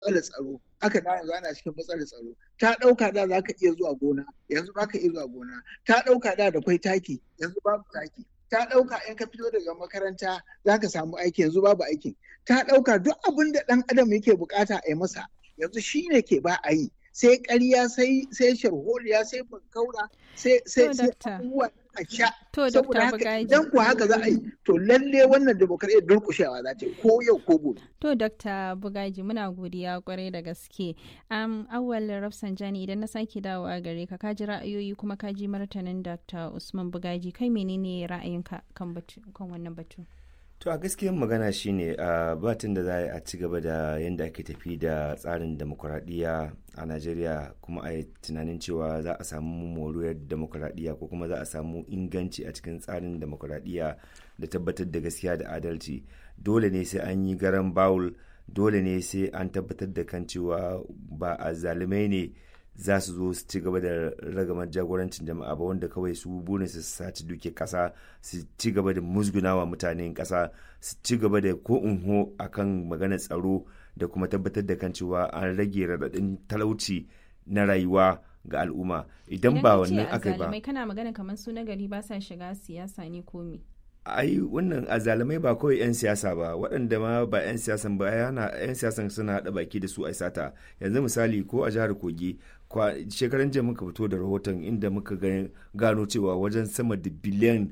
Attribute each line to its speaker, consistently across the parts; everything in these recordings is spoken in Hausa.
Speaker 1: matsalar tsaro aka da yanzu ana cikin matsalar tsaro ta ɗauka da za ka iya zuwa gona yanzu ba ka iya zuwa gona ta ɗauka da da kwai taki yanzu babu taki ta ɗauka in ka fito daga makaranta za ka samu aiki yanzu babu aikin ta ɗauka duk abin da ɗan adam yake bukata a yi masa yanzu shi ne ke ba a yi sai ƙarya sai sai sharholiya sai bankaura sai sai sai abubuwa a sha saboda haka idan ku haka za a yi to lalle wannan demokradiyyar durƙushewa za ta yi ko yau ko gobe
Speaker 2: to dr bugaji muna godiya kwarai da gaske um, awwal rafsanjani idan na sake dawowa gare ka kaji ra'ayoyi kuma kaji martanin dr usman bugaji kai menene ra'ayinka kan kan wannan batu
Speaker 3: to a gaskiyar magana shine a batun da za a ci gaba da yadda ake tafi da tsarin demokuraɗiyya a najeriya kuma a yi tunanin cewa za a samu moriyar demokuraɗiyya ko kuma za a samu inganci a cikin tsarin demokuraɗiyya da tabbatar da gaskiya da adalci dole ne sai an yi garan bawul dole ne sai an tabbatar da kan cewa ba a zalimai ne za su zo su ci gaba da ragamar jagorancin jama'a ba wanda kawai su burin su saci duke kasa su ci gaba da musgunawa mutanen kasa su ci gaba da ko unho akan maganar tsaro da kuma tabbatar da kan cewa an rage raɗaɗin talauci na rayuwa ga al'umma idan ba wannan aka ba
Speaker 2: kana magana kamar su na gari ba sa shiga siyasa ne ko me
Speaker 3: ai wannan azalamai ba kawai 'yan siyasa ba waɗanda ma ba 'yan siyasan ba yana 'yan siyasan suna haɗa baki da su a sata yanzu misali ko a jihar kogi shekaran jiya muka fito da rahoton inda muka gano cewa wajen sama da biliyan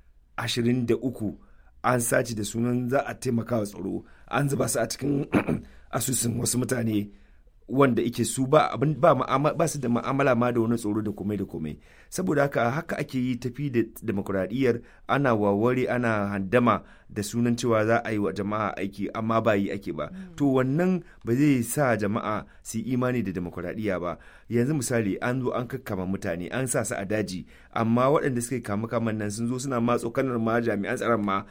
Speaker 3: 23 an sace da sunan za a taimaka wa tsaro an zuba su a cikin asusun wasu mutane wanda ike su ba abin ba ba su da ma'amala ma da wani tsoro da komai da komai saboda haka haka ake yi tafi da demokuraɗiyyar ana waware ana handama da sunan cewa za a yi wa jama'a aiki amma ba yi ake ba to wannan ba zai sa jama'a su imani da demokuraɗiyya ba yanzu misali an zo an kakkama mutane an sa su a daji amma waɗanda suka kama kaman nan sun zo suna ma tsokanar ma jami'an tsaron ma